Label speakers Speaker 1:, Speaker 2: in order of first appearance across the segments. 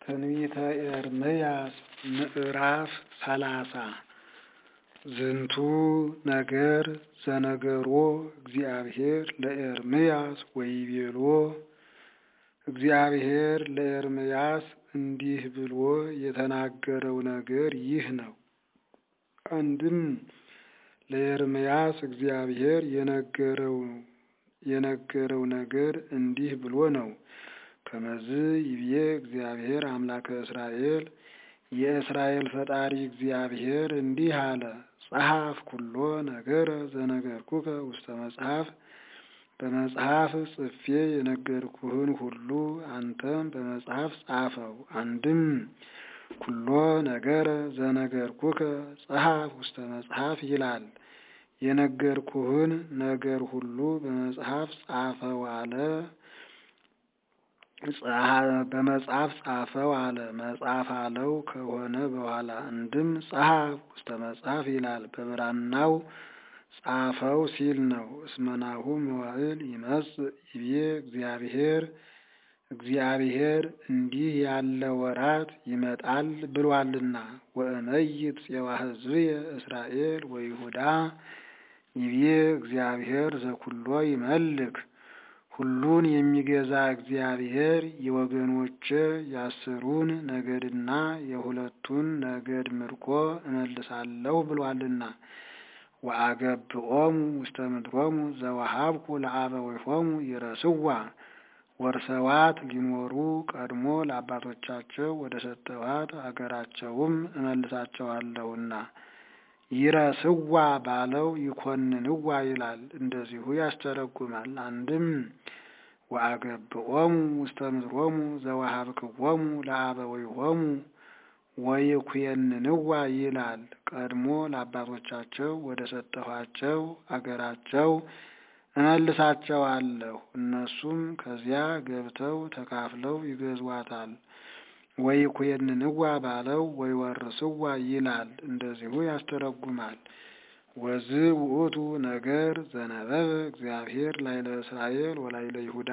Speaker 1: ትንቢተ ኤርምያስ ምዕራፍ ሰላሳ ዝንቱ ነገር ዘነገሮ እግዚአብሔር ለኤርምያስ ወይቤሎ እግዚአብሔር ለኤርምያስ እንዲህ ብሎ የተናገረው ነገር ይህ ነው። አንድም ለኤርምያስ እግዚአብሔር የነገረው የነገረው ነገር እንዲህ ብሎ ነው። ከመዝ ይብዬ እግዚአብሔር አምላከ እስራኤል የእስራኤል ፈጣሪ እግዚአብሔር እንዲህ አለ። ጸሐፍ ኩሎ ነገረ ዘነገርኩከ ውስተ መጽሐፍ በመጽሐፍ ጽፌ የነገርኩህን ሁሉ አንተም በመጽሐፍ ጻፈው። አንድም ኩሎ ነገረ ዘነገርኩከ ጸሐፍ ውስተ መጽሐፍ ይላል። የነገርኩህን ነገር ሁሉ በመጽሐፍ ጻፈው አለ። በመጽሐፍ ጻፈው አለ። መጽሐፍ አለው ከሆነ በኋላ አንድም ጸሐፍ ውስተ መጽሐፍ ይላል። በብራናው ጻፈው ሲል ነው። እስመናሁ መዋዕል ይመጽእ ይቤ እግዚአብሔር እግዚአብሔር እንዲህ ያለ ወራት ይመጣል ብሏልና። ወእመይት ፄዋ ሕዝብየ እስራኤል ወይሁዳ ይቤ እግዚአብሔር ዘኩሎ ይመልክ ሁሉን የሚገዛ እግዚአብሔር የወገኖቼ የአስሩን ነገድና የሁለቱን ነገድ ምርኮ እመልሳለሁ ብሏልና። ወአገብኦሙ ውስተ ምድሮሙ ዘወሀብኩ ለአበዊሆሙ ይረስዋ ወርሰዋት ሊኖሩ ቀድሞ ለአባቶቻቸው ወደ ሰጠኋት አገራቸውም እመልሳቸዋለሁና። ይረስዋ ባለው ይኮንንዋ ይላል። እንደዚሁ ያስተረጉማል። አንድም ወአገብኦሙ ውስተ ምድሮሙ ዘወሀብክዎሙ ለአበዊሆሙ ወይኩየንንዋ ይላል። ቀድሞ ለአባቶቻቸው ወደ ሰጠኋቸው አገራቸው እመልሳቸዋለሁ። እነሱም ከዚያ ገብተው ተካፍለው ይገዟታል። ወይኩየንንዋ ባለው ወይወርስዋ ይላል። እንደዚሁ ያስተረጉማል። ወዝ ውእቱ ነገር ዘነበበ እግዚአብሔር ላይለ እስራኤል ወላይለ ይሁዳ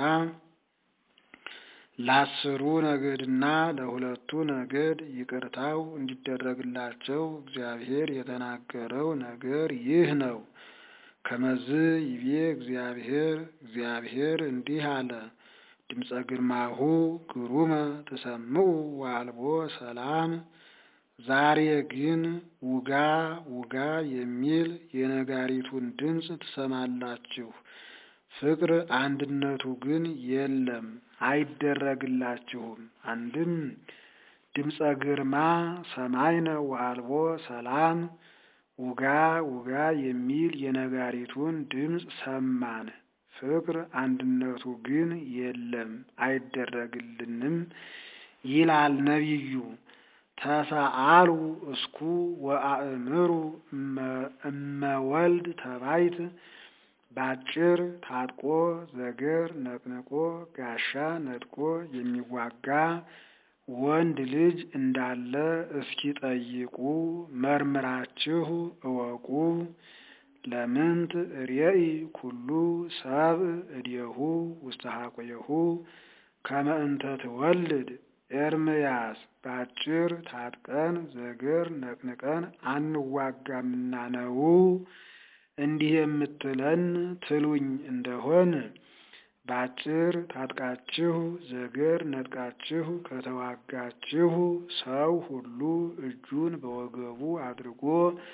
Speaker 1: ለአስሩ ነገድና ለሁለቱ ነገድ ይቅርታው እንዲደረግላቸው እግዚአብሔር የተናገረው ነገር ይህ ነው። ከመዝ ይቤ እግዚአብሔር እግዚአብሔር እንዲህ አለ። ድምፀ ግርማሁ ግሩመ ተሰምዑ ወአልቦ ሰላም። ዛሬ ግን ውጋ ውጋ የሚል የነጋሪቱን ድምፅ ትሰማላችሁ። ፍቅር አንድነቱ ግን የለም አይደረግላችሁም። አንድም ድምፀ ግርማ ሰማይነ ወአልቦ ሰላም ውጋ ውጋ የሚል የነጋሪቱን ድምፅ ሰማን። ፍቅር አንድነቱ ግን የለም አይደረግልንም ይላል ነቢዩ። ተሰአሉ እስኩ ወአእምሩ እመወልድ ተባይት ባጭር ታጥቆ ዘገር ነቅንቆ ጋሻ ነጥቆ የሚዋጋ ወንድ ልጅ እንዳለ እስኪ ጠይቁ መርምራችሁ እወቁ። ለምንት ርእይ ኩሉ ሰብእ እዴሁ ውስተ ሐቆየሁ ከመ እንተ ትወልድ ኤርምያስ ባጭር ታጥቀን ዘገር ነቅንቀን አንዋጋምና ነው እንዲህ የምትለን ትሉኝ እንደሆን ባጭር ታጥቃችሁ ዘገር ነጥቃችሁ ከተዋጋችሁ ሰው ሁሉ እጁን በወገቡ አድርጎ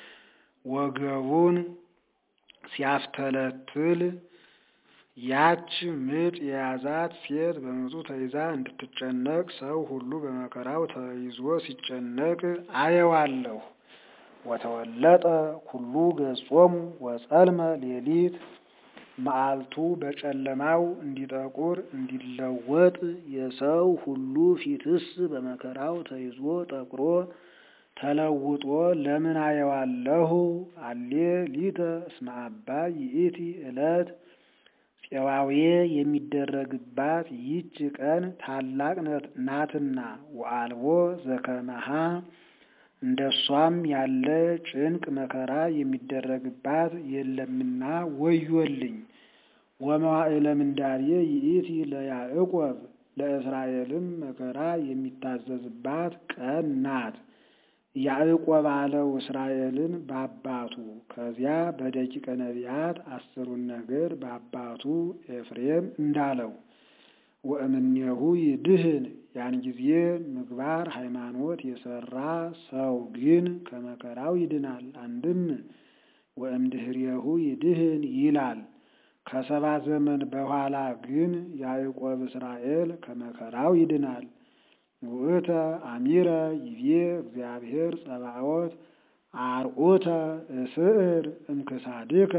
Speaker 1: ወገቡን ሲያፍተለትል ያች ምጥ የያዛት ሴት በምጡ ተይዛ እንድትጨነቅ ሰው ሁሉ በመከራው ተይዞ ሲጨነቅ አየዋለሁ። ወተወለጠ ኩሉ ገጾሙ ወጸልመ ሌሊት መዓልቱ በጨለማው እንዲጠቁር እንዲለወጥ የሰው ሁሉ ፊትስ በመከራው ተይዞ ጠቁሮ ተለውጦ ለምን አየዋለሁ? አሌ ሊተ እስመ አባይ ይእቲ ዕለት ፄዋዌ የሚደረግባት ይች ቀን ታላቅ ናትና ወአልቦ ዘከመሃ እንደሷም ያለ ጭንቅ መከራ የሚደረግባት የለምና ወዮልኝ። ወመዋዕለ ምንዳቤ ይእቲ ለያዕቆብ ለእስራኤልም መከራ የሚታዘዝባት ቀን ናት። ያዕቆብ አለው እስራኤልን በአባቱ ከዚያ በደቂቀ ነቢያት አስሩን ነገድ በአባቱ ኤፍሬም እንዳለው ወእምኔሁ ይድህን ያን ጊዜ ምግባር ሃይማኖት የሰራ ሰው ግን ከመከራው ይድናል። አንድም ወእምድህሬሁ ይድህን ይላል። ከሰባ ዘመን በኋላ ግን ያዕቆብ እስራኤል ከመከራው ይድናል። ውእተ አሚረ ይቤ እግዚአብሔር ጸባኦት አርዑተ እስዕር እምክሳድከ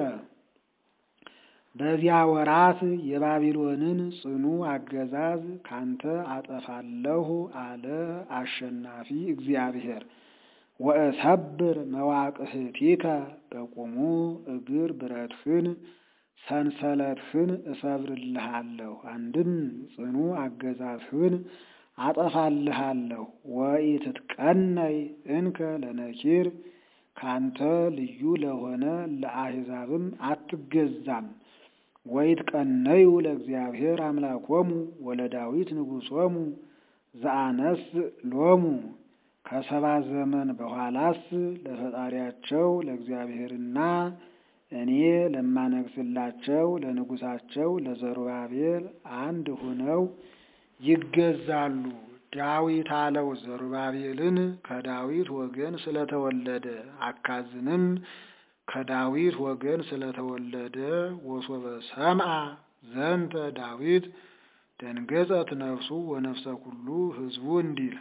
Speaker 1: በዚያ ወራት የባቢሎንን ጽኑ አገዛዝ ካንተ አጠፋለሁ አለ አሸናፊ እግዚአብሔር። ወእሰብር መዋቅህቲከ በቁሙ እግር ብረትህን ሰንሰለትህን እሰብርልሃለሁ። አንድም ጽኑ አገዛዝህን አጠፋልሃለሁ። ወኢትትቀነይ እንከ ለነኪር ካንተ ልዩ ለሆነ ለአሕዛብም አትገዛም። ወይትቀነዩ ለእግዚአብሔር አምላኮሙ ወለዳዊት ንጉሶሙ ዘአነስ ሎሙ ከሰባ ዘመን በኋላስ ለፈጣሪያቸው ለእግዚአብሔርና እኔ ለማነግስላቸው ለንጉሳቸው ለዘሩባቤል አንድ ሁነው ይገዛሉ። ዳዊት አለው ዘሩባቤልን ከዳዊት ወገን ስለተወለደ፣ አካዝንም ከዳዊት ወገን ስለተወለደ ወሶበ ሰምአ ዘንተ ዳዊት ደንገጸት ነፍሱ ወነፍሰ ኩሉ ሕዝቡ እንዲል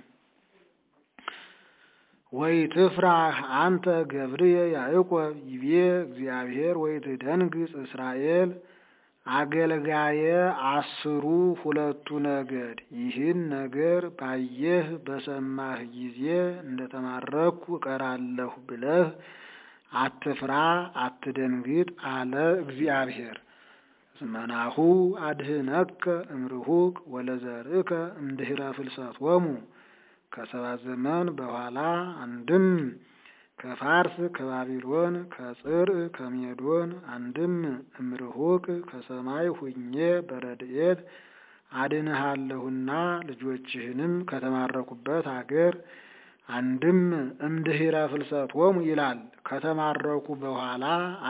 Speaker 1: ወይ ትፍራህ አንተ ገብርየ ያዕቆብ ይቤ እግዚአብሔር ወይ ትደንግጽ እስራኤል አገልጋየ አስሩ ሁለቱ ነገድ ይህን ነገር ባየህ በሰማህ ጊዜ እንደተማረኩ እቀራለሁ ብለህ አትፍራ አትደንግጥ አለ እግዚአብሔር። እስመናሁ አድህነከ እምርሁቅ ወለዘርእከ እምድኅረ ፍልሰቶሙ ከሰባት ዘመን በኋላ አንድም ከፋርስ ከባቢሎን ከጽር ከሜዶን አንድም እምርሁቅ ከሰማይ ሁኜ በረድኤት አድንሃለሁና ልጆችህንም ከተማረኩበት አገር አንድም እምድኅረ ፍልሰቶሙ ይላል ከተማረኩ በኋላ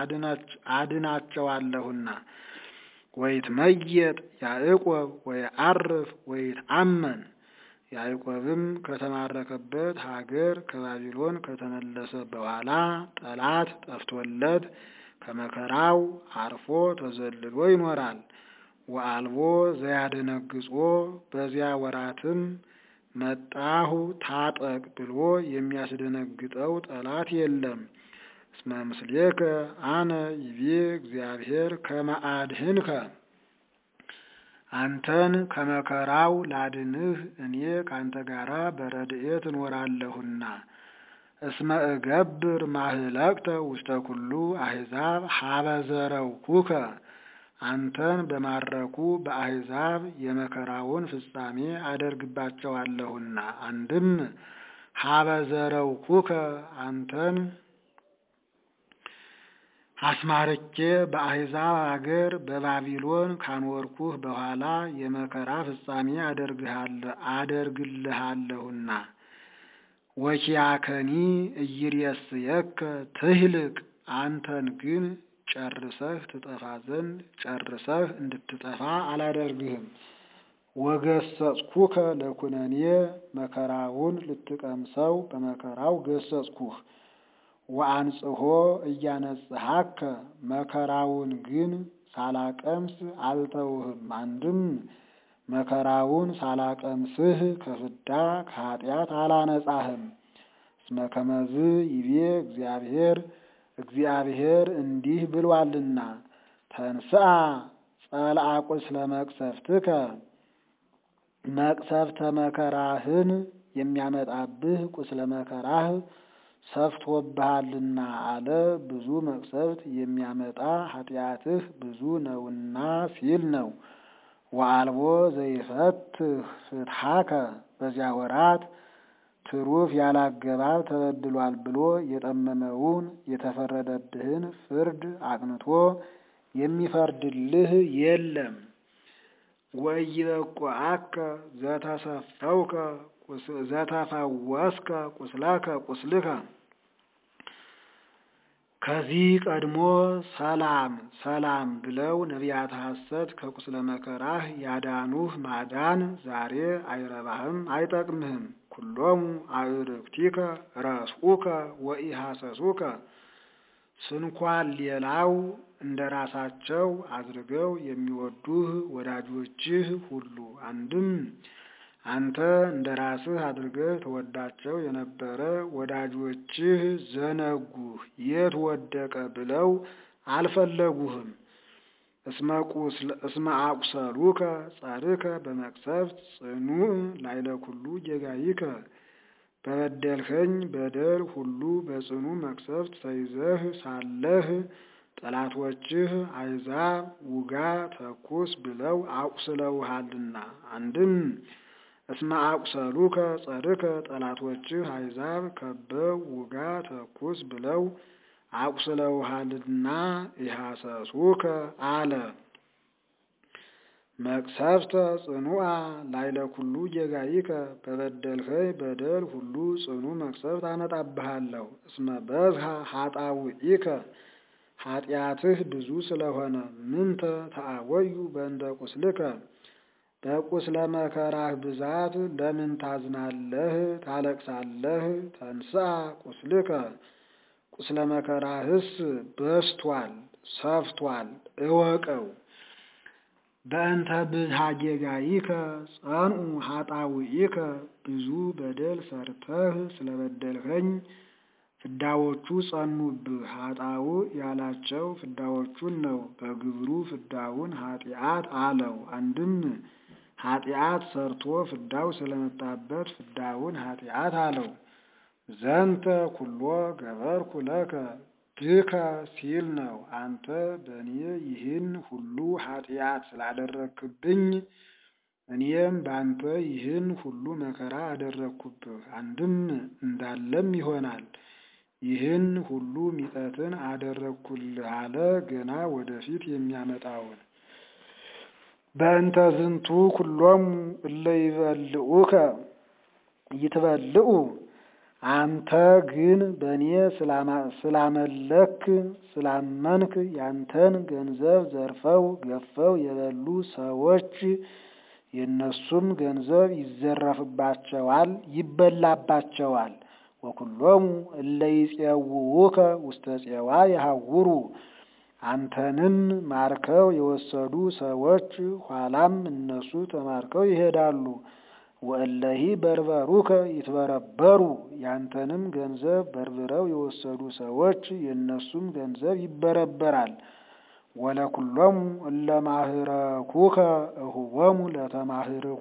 Speaker 1: አድናቸዋለሁና። ወይትመየጥ ያዕቆብ ወይዐርፍ ወይትአመን ያዕቆብም ከተማረከበት ሀገር ከባቢሎን ከተመለሰ በኋላ ጠላት ጠፍቶለት ከመከራው አርፎ ተዘልሎ ይኖራል። ወአልቦ ዘያደነግጾ በዚያ ወራትም መጣሁ ታጠቅ ብሎ የሚያስደነግጠው ጠላት የለም። እስመ ምስሌከ አነ ይቤ እግዚአብሔር ከመ አድኅንከ አንተን ከመከራው ላድንህ እኔ ካንተ ጋራ በረድኤት እኖራለሁና። እስመ እገብር ማህለቅተ ውስተ ኩሉ አሕዛብ ሀበ ዘረውኩከ አንተን በማረኩ በአሕዛብ የመከራውን ፍጻሜ አደርግባቸዋለሁና። አንድም ሀበ ዘረውኩከ አንተን አስማርኬ በአሕዛብ አገር በባቢሎን ካኖርኩህ በኋላ የመከራ ፍጻሜ አደርግልሃለሁና። ወኪያከኒ እይሬስየከ ትህልቅ አንተን ግን ጨርሰህ ትጠፋ ዘንድ ጨርሰህ እንድትጠፋ አላደርግህም። ወገሰጽኩከ ለኩነኔ መከራውን ልትቀምሰው በመከራው ገሰጽኩህ። ወአንጽሖ እያነጽሐከ መከራውን ግን ሳላቀምስ አልተውህም። አንድም መከራውን ሳላቀምስህ ከፍዳ ከኃጢአት አላነጻህም። እስመ ከመዝ ይቤ እግዚአብሔር እግዚአብሔር እንዲህ ብሏልና ተንስአ ጸልአ ቁስለ መቅሰፍትከ መቅሰፍተ መከራህን የሚያመጣብህ ቁስለ መከራህ ሰፍቶብሃልና አለ። ብዙ መቅሰፍት የሚያመጣ ኃጢአትህ ብዙ ነውና ሲል ነው። ወአልቦ ዘይፈትህ ፍትሐከ በዚያ ወራት ትሩፍ ያላገባብ ተበድሏል ብሎ የጠመመውን የተፈረደብህን ፍርድ አቅንቶ የሚፈርድልህ የለም። ወኢይበቁዐከ ዘተሰፈውከ ዘተፈወስከ ቁስለከ ቁስልከ ከዚህ ቀድሞ ሰላም ሰላም ብለው ነቢያተ ሐሰት ከቁስለ መከራህ ያዳኑህ ማዳን ዛሬ አይረባህም አይጠቅምህም። ኩሎሙ አዕርክቲከ ረስኡከ ወኢሐሰሱከ ስንኳን ሌላው እንደ ራሳቸው አድርገው የሚወዱህ ወዳጆችህ ሁሉ አንድም አንተ እንደ ራስህ አድርገህ ተወዳቸው የነበረ ወዳጆችህ ዘነጉህ፣ የት ወደቀ ብለው አልፈለጉህም። እስመ አቁሰሉከ ጻርከ በመቅሰፍት ጽኑዕ ላይለ ኩሉ ጌጋይከ በበደልኸኝ በደል ሁሉ በጽኑ መቅሰፍት ተይዘህ ሳለህ ጠላቶችህ አሕዛብ ውጋ ተኩስ ብለው አቁስለውሃልና አንድም እስመ አቁሰሉከ ጸርከ ጠላቶችህ አሕዛብ ከበው ውጋ ተኩስ ብለው አቁስለውሃልና ኢሐሰሱከ አለ። መቅሰፍተ ጽኑዓ ላይለ ኩሉ ጌጋይከ በበደልኸኝ በደል ሁሉ ጽኑ መቅሰፍት አመጣብሃለሁ። እስመ በዝሃ ኃጣውኢከ ኃጢአትህ ብዙ ስለሆነ ምንተ ተአወዩ በእንደ ቁስልከ በቁስለ መከራህ ብዛት ለምን ታዝናለህ ታለቅሳለህ? ተንሥአ ቁስልከ ቁስለ መከራህስ በስቷል ሰፍቷል እወቀው። በእንተ ብዝሃ ጌጋይከ ጸንዑ ኃጣውኢከ ብዙ በደል ሰርተህ ስለበደልኸኝ ፍዳዎቹ ጸኑብህ። ኃጣው ያላቸው ፍዳዎቹን ነው። በግብሩ ፍዳውን ኃጢአት አለው። አንድም ኃጢአት ሰርቶ ፍዳው ስለመጣበት ፍዳውን ኃጢአት አለው። ዘንተ ኩሎ ገበርኩ ለከ ብከ ሲል ነው። አንተ በእኔ ይህን ሁሉ ኃጢአት ስላደረግክብኝ እኔም በአንተ ይህን ሁሉ መከራ አደረግኩብህ። አንድም እንዳለም ይሆናል ይህን ሁሉ ሚጠትን አደረግኩልህ አለ። ገና ወደፊት የሚያመጣውን በእንተ ዝንቱ ኩሎሙ እለ ይበልዑከ ይትበልዑ አንተ ግን በእኔ ስላመለክ ስላመንክ ያንተን ገንዘብ ዘርፈው ገፈው የበሉ ሰዎች የእነሱም ገንዘብ ይዘረፍባቸዋል፣ ይበላባቸዋል። ወኩሎሙ እለ ይፄውውከ ውስተ ፄዋ የሐውሩ አንተንም ማርከው የወሰዱ ሰዎች ኋላም እነሱ ተማርከው ይሄዳሉ። ወእለሂ በርበሩከ ይትበረበሩ ያንተንም ገንዘብ በርብረው የወሰዱ ሰዎች የእነሱም ገንዘብ ይበረበራል። ወለኩሎሙ እለ ማህረኩከ እሁቦሙ ለተማህርኮ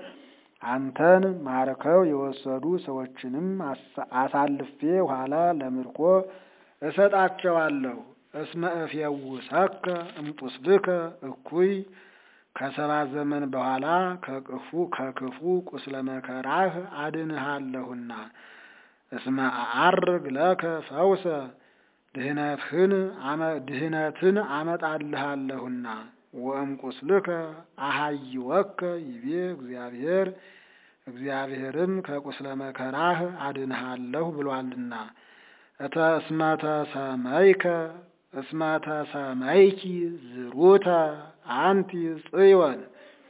Speaker 1: አንተን ማርከው የወሰዱ ሰዎችንም አሳልፌ ኋላ ለምርኮ እሰጣቸዋለሁ። እስመ እፌውሰከ እምቁስልከ እኩይ ከሰባ ዘመን በኋላ ከክፉ ከክፉ ቁስለ መከራህ አድንሃለሁና። እስመ አዐርግ ለከ ፈውሰ ድህነትህን ድህነትን አመጣልሃለሁና። ወእም ቁስልከ አሃይወከ ይቤ እግዚአብሔር እግዚአብሔርም ከቁስለ መከራህ አድንሃለሁ ብሏልና። እተ እስመ ተሰመይከ እስመ ተሰመይኪ ዝሩተ አንቲ ጽዮን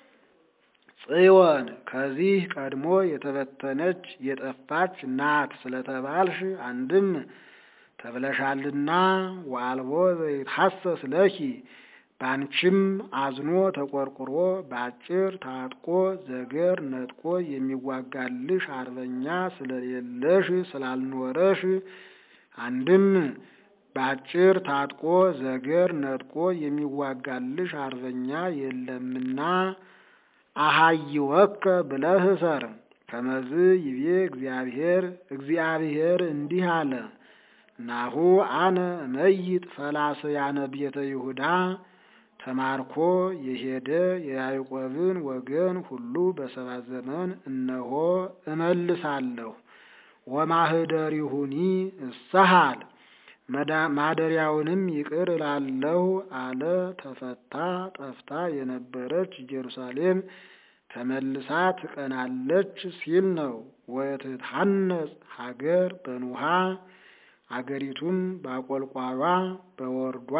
Speaker 1: ጽዮን ከዚህ ቀድሞ የተበተነች የጠፋች ናት ስለተባልሽ አንድም ተብለሻልና ወአልቦ ዘይትሐሰስ ለኪ ባንቺም አዝኖ ተቆርቁሮ በአጭር ታጥቆ ዘገር ነጥቆ የሚዋጋልሽ አርበኛ ስለሌለሽ ስላልኖረሽ አንድም በአጭር ታጥቆ ዘገር ነጥቆ የሚዋጋልሽ አርበኛ የለምና አሃይወከ ብለህ እሰር። ከመዝ ይቤ እግዚአብሔር እግዚአብሔር እንዲህ አለ፣ ናሁ አነ እመይጥ ፈላስያነ ቤተ ይሁዳ ተማርኮ የሄደ የያዕቆብን ወገን ሁሉ በሰባ ዘመን እነሆ እመልሳለሁ። ወማህደሪሁኒ እሰሃል ማደሪያውንም ይቅር እላለሁ አለ። ተፈታ ጠፍታ የነበረች ኢየሩሳሌም ተመልሳ ትቀናለች ሲል ነው። ወትታነጽ ሀገር በኑሃ አገሪቱም በአቆልቋሏ በወርዷ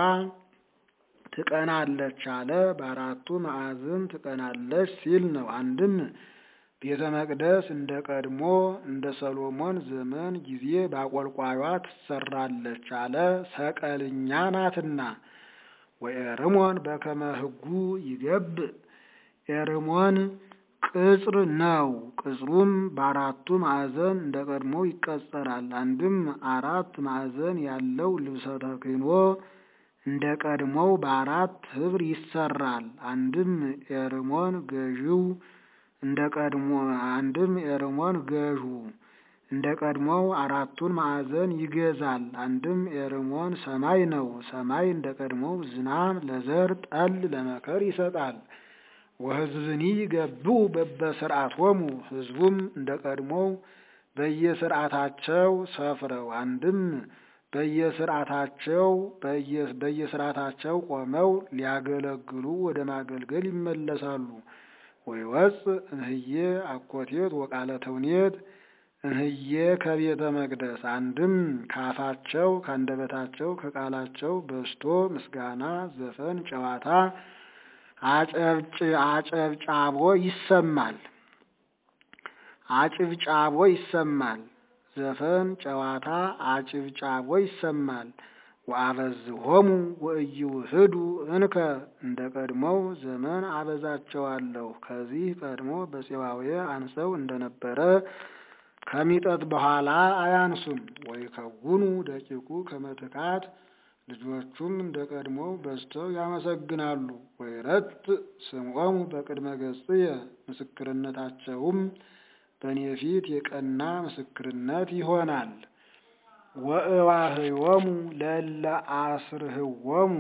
Speaker 1: ትቀናለች አለ። በአራቱ ማዕዝን ትቀናለች ሲል ነው። አንድም ቤተ መቅደስ እንደ ቀድሞ እንደ ሰሎሞን ዘመን ጊዜ በአቆልቋሏ ትሰራለች አለ። ሰቀልኛ ናትና። ወኤርሞን በከመ ሕጉ ይገብ ኤርሞን ቅጽር ነው። ቅጽሩም በአራቱ ማዕዘን እንደ ቀድሞ ይቀጸራል። አንድም አራት ማዕዘን ያለው ልብሰ ተክህኖ እንደ ቀድሞው በአራት ህብር ይሰራል። አንድም ኤርሞን ገዢው እንደ ቀድሞ አንድም ኤርሞን ገዡ እንደ ቀድሞው አራቱን ማዕዘን ይገዛል። አንድም ኤርሞን ሰማይ ነው። ሰማይ እንደ ቀድሞው ዝናብ ለዘር ጠል ለመከር ይሰጣል። ወሕዝብኒ ይገብኡ በበስርዓቶሙ ሕዝቡም እንደ ቀድሞው በየስርዓታቸው ሰፍረው አንድም በየስርዓታቸው በየስርዓታቸው ቆመው ሊያገለግሉ ወደ ማገልገል ይመለሳሉ። ወይወፅእ እንህዬ አኮቴት ወቃለ ተውኔት እንህዬ ከቤተ መቅደስ አንድም ካፋቸው ካንደበታቸው ከቃላቸው በስቶ ምስጋና፣ ዘፈን፣ ጨዋታ አጨብጫቦ ይሰማል። አጭብጫቦ ይሰማል። ዘፈን፣ ጨዋታ፣ አጭብጫቦ ይሰማል። ወአበዝሆሙ ወኢይውህዱ እንከ እንደ ቀድሞው ዘመን አበዛቸዋለሁ። ከዚህ ቀድሞ በፄዋዌ አንሰው እንደነበረ ከሚጠት በኋላ አያንሱም። ወይከውኑ ደቂቁ ከመትካት ልጆቹም እንደ ቀድሞው በዝተው ያመሰግናሉ። ወይረት ስምዖሙ በቅድመ ገጽየ ምስክርነታቸውም በእኔ ፊት የቀና ምስክርነት ይሆናል። ወእዋህዮሙ ለእለ አስርህዎሙ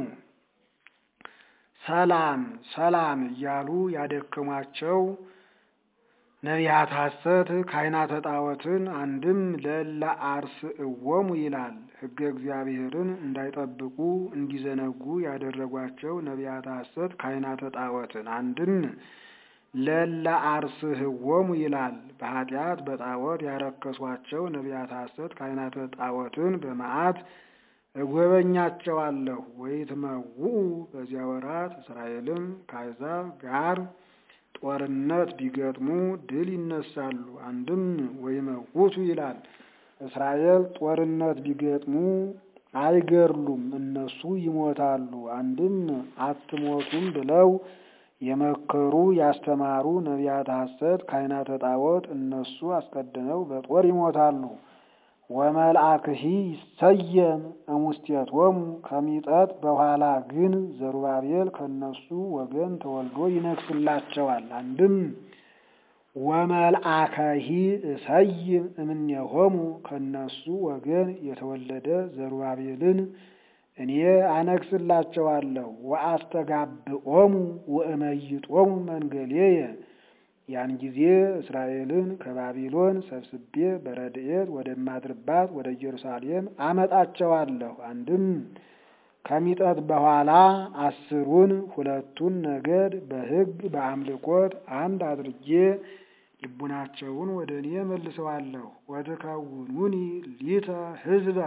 Speaker 1: ሰላም ሰላም እያሉ ያደከሟቸው ነቢያት ሐሰት ካህናተ ጣዖትን አንድም ለእለ አርስእዎሙ ይላል። ሕገ እግዚአብሔርን እንዳይጠብቁ እንዲዘነጉ ያደረጓቸው ነቢያት ሐሰት ካህናተ ጣዖትን አንድም ለእለ አርስህዎሙ ይላል። በኃጢአት በጣዖት ያረከሷቸው ነቢያት ሐሰት ካህናተ ጣዖትን በመዓት እጎበኛቸዋለሁ። ወይትመውኡ በዚያ ወራት እስራኤልም ከአሕዛብ ጋር ጦርነት ቢገጥሙ ድል ይነሳሉ። አንድም ወይመውቱ ይላል። እስራኤል ጦርነት ቢገጥሙ አይገድሉም፣ እነሱ ይሞታሉ። አንድም አትሞቱም ብለው የመከሩ ያስተማሩ ነቢያት ሐሰት ካህናተ ጣዖት እነሱ አስቀድመው በጦር ይሞታሉ። ወመልአክሂ ይሰየም እሙስቴቶሙ ከሚጠት በኋላ ግን ዘሩባቤል ከነሱ ወገን ተወልዶ ይነግስላቸዋል። አንድም ወመልአከሂ እሰይም እምኔሆሙ ከነሱ ወገን የተወለደ ዘሩባቤልን እኔ አነግስላቸዋለሁ። ወአስተጋብኦሙ ወእመይጦሙ መንገሌየ ያን ጊዜ እስራኤልን ከባቢሎን ሰብስቤ በረድኤት ወደማድርባት ወደ ኢየሩሳሌም አመጣቸዋለሁ። አንድም ከሚጠት በኋላ አስሩን ሁለቱን ነገድ በሕግ በአምልኮት አንድ አድርጌ ልቡናቸውን ወደ እኔ መልሰዋለሁ። ወትከውኑኒ ሊተ ሕዝበ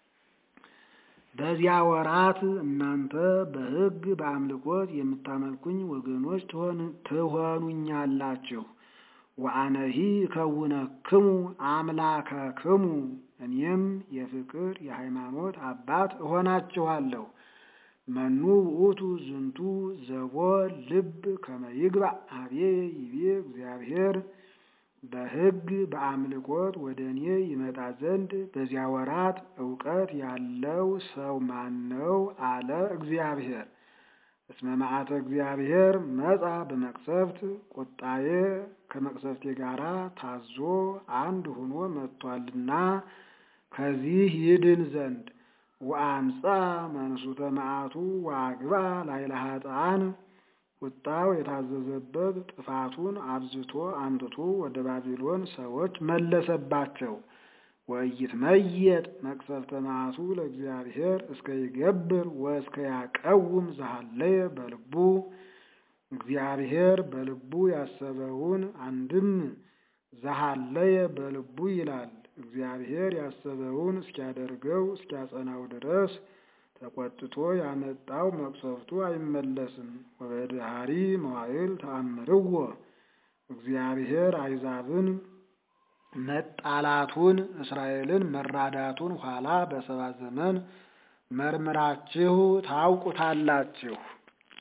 Speaker 1: በዚያ ወራት እናንተ በሕግ በአምልኮት የምታመልኩኝ ወገኖች ትሆኑኛላችሁ። ወአነሂ ከውነክሙ አምላከክሙ እኔም የፍቅር የሃይማኖት አባት እሆናችኋለሁ። መኑ ውእቱ ዝንቱ ዘቦ ልብ ከመይግባእ ኀቤ ይቤ እግዚአብሔር በሕግ በአምልኮት ወደ እኔ ይመጣ ዘንድ በዚያ ወራት እውቀት ያለው ሰው ማን ነው? አለ እግዚአብሔር። እስመ መዓተ እግዚአብሔር መጻ በመቅሰፍት ቁጣዬ ከመቅሰፍቴ ጋር ታዞ አንድ ሆኖ መጥቷልና ከዚህ ይድን ዘንድ ወአምጻ መንሱተ መዓቱ ወአግባ ላዕለ ኃጥአን ቁጣው የታዘዘበት ጥፋቱን አብዝቶ አምጥቶ ወደ ባቢሎን ሰዎች መለሰባቸው። ወኢይትመየጥ መቅሰፍተ መዓቱ ለእግዚአብሔር እስከ ይገብር ወእስከ ያቀውም ዘሃለየ በልቡ እግዚአብሔር በልቡ ያሰበውን አንድም ዘሃለየ በልቡ ይላል። እግዚአብሔር ያሰበውን እስኪያደርገው እስኪያጸናው ድረስ ተቆጥቶ ያመጣው መቅሰፍቱ አይመለስም። ወበድሃሪ መዋዕል ተአምርዎ እግዚአብሔር አይዛብን መጣላቱን እስራኤልን መራዳቱን ኋላ በሰባ ዘመን መርምራችሁ ታውቁታላችሁ።